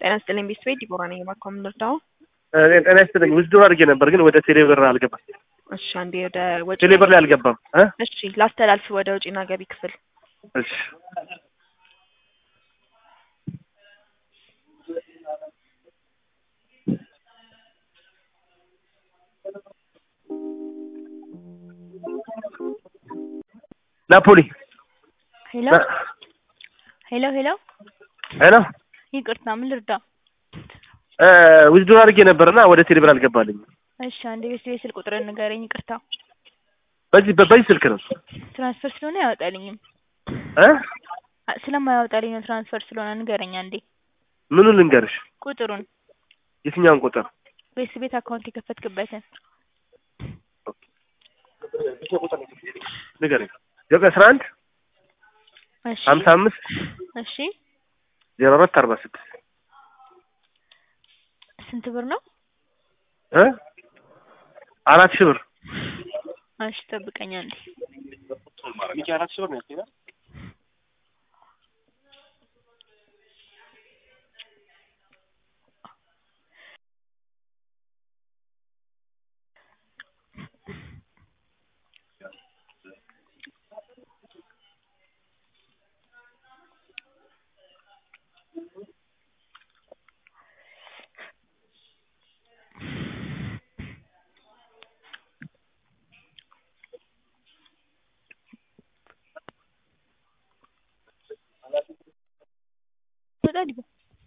ጤና ይስጥልኝ ቤተሰቤ ዲቦራ ነኝ። እባክዎ ምን ልርዳዎ? ጤና ይስጥልኝ ውዝድሮ አድርጌ ነበር ግን ወደ ቴሌብር አልገባም። እሺ አንዴ ወደ ወጪ ቴሌብር ላይ አልገባም እ እሺ ላስተላልፍ ወደ ወጪና ገቢ ክፍል እሺ ናፖሊ ሄሎ ሄሎ ሄሎ ሄሎ ይቅርታ ምን ልርዳ? ውዝድሮ አድርጌ ነበርና ወደ ቴሌብር አልገባልኝ። እሺ አንዴ ቤት ቤት ስልክ ቁጥርን ንገረኝ። ይቅርታ በዚህ በዚህ ስልክ ነው ትራንስፈር ስለሆነ አያወጣልኝም። እ አ- ስለማያወጣልኝ ነው ትራንስፈር ስለሆነ ንገረኝ አንዴ ምኑን ልንገርሽ? ቁጥሩን የትኛውን ቁጥር? ቤት ቤት አካውንት የከፈትክበትን ንገረኝ። ዘጠኝ አስራ አንድ እሺ ሀምሳ አምስት እሺ ዜሮ አራት አርባ ስድስት ስንት ብር ነው? እ አራት ሺህ ብር እሺ ጠብቀኝ አንዴ አራት ሺህ ብር ነው ያልከኝ? ወጣ ዲቦ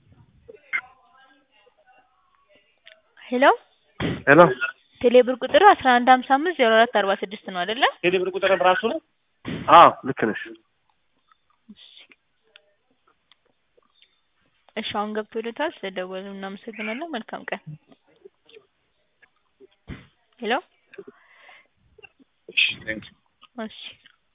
ሄሎ ሄሎ ቴሌብር ቁጥር አስራ አንድ ሀምሳ አምስት ዜሮ አራት አርባ ስድስት ነው አይደለ? ቴሌብር ቁጥር ራሱ ነው? አዎ ልክ ነሽ። እሺ አሁን ገብቶልታል። ስለደወሉ እናመሰግናለን። መልካም ቀን። ሄሎ እሺ